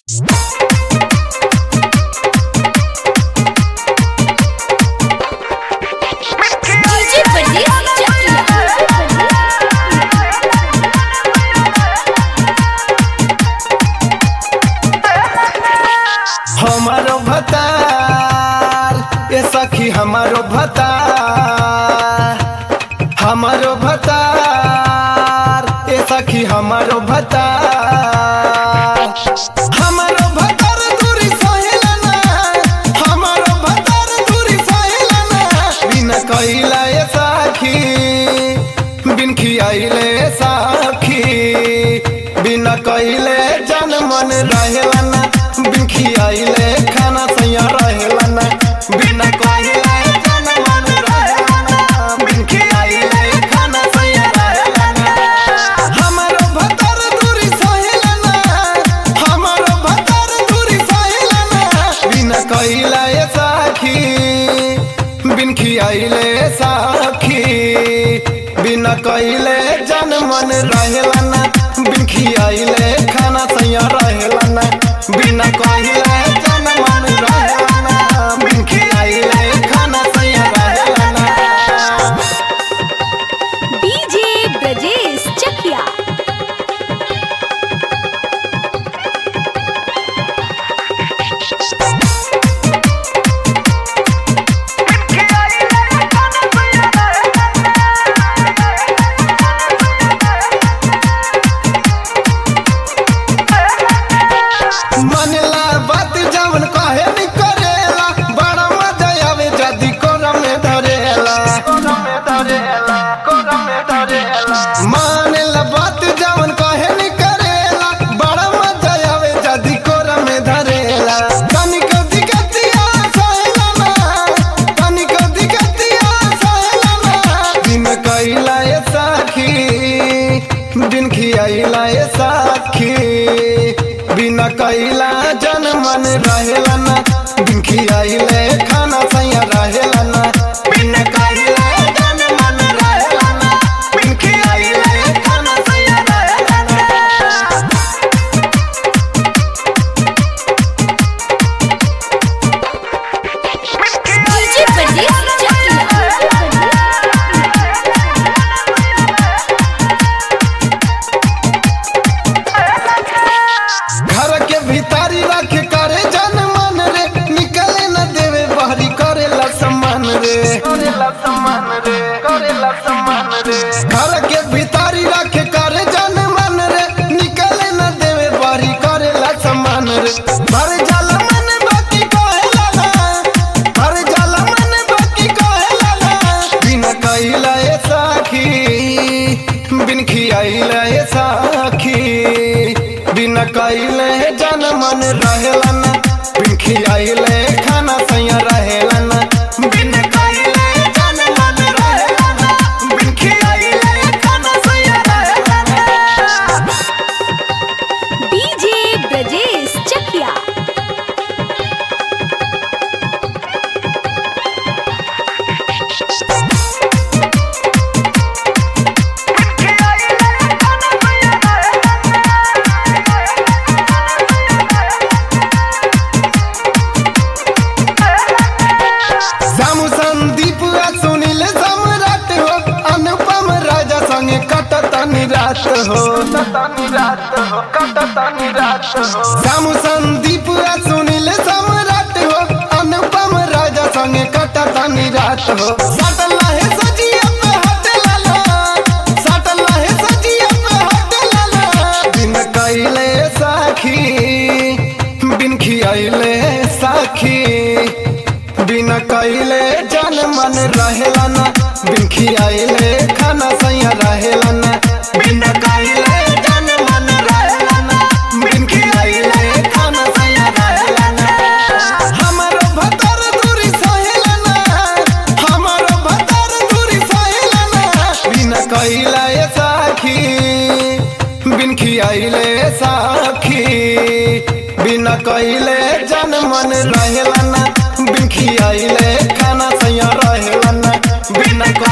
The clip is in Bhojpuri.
डीजे प्रदीप चकिया हमारो भतार ए सखी हमारो भतार हमारो भतार ए सखी हमारो भतार हमारो भतार दूरी सहेला ना हमारो भतार दूरी सहेला ना बिना कइला ए सखी बिन खियाइले सखी बिना कइले जन मन रहेला ना बिन खियाइले खाना सैया रहेला ना बिना कइले जन मन रहेला ना बिन खियाइले खाना सैया रहेला ना हमारो भतर दूरी सहेला ना हमारो भतर दूरी सहेला ना बिना कइला ए साखी बिन खियाइले साखी बिना कइले जन मन रहेला ना बिन खियाइले खाना सैया रहेला ना बिना कइले जन मन रहेला ना बिन खियाइले खाना सैया रहेला ना डीजे ब्रजेश चकिया मनला बात जवन कहे नि करेला बड़ा मजा आवे जदी कोरा में धरेला मानेला बात जवन कहे नि करेला बड़ा मजा आवे जदी कोरा में धरेला तनिक दिगतिया सहेला ना तनिक दिगतिया सहेला ना दिन कइला ए साखी दिन खियाइला ए साखी बिना कइला जन मन रहेला ना दिन खियाइले खाना सैया रहेला ना बिना कइला जन मन रहेला ना बिन खियाइले खाना सैया रहेला ना डीजे प्रदीप चकिया घर के भीतारी रख करे जन मन रे निकले न देवे बहरी करेला सम्मान रे करेला सम्मान रे करेला सम्मान रे घर के भीतारी रख करे जन मन रे निकले न देवे बहरी करेला सम्मान रे भर जल मन बाकी कहेला ना भर जल मन बाकी कहेला ना बिना कइला ए साखी बिन खियाइला ए साखी बिना कइले जन मन रहेला ना बिन खियाइले खाना सैया रहेला ना बिन कइले जन मन रहेला ना बिन खियाइले खाना सैया रहेला ना डीजे ब्रजेश चकिया जामु संदीप आ सुनील सम्राट हो अनुपम राजा संगे कटतनी रात हो जामु संदीप आ सुनील सम्राट हो अनुपम राजा संगे कटतनी रात हो सटला है सजिया पे हट लाला सटला है सजिया पे हट लाला बिन कइले साखी बिन खियाइले साखी बिना कइले जन मन रहेला ना बिन खियाइले खाना सैया रहेला ना बिना कइले जन मन रहेला ना बिन खियाइले खाना सैया रहेला ना हमारो भतर दूरी सहेला ना हमारो भतर दूरी सहेला ना बिना कइला ए साखी बिन खियाइले साखी बिना कइले जन मन रहेला ना बिन खियाइले खाना सैया रहेला ना बिना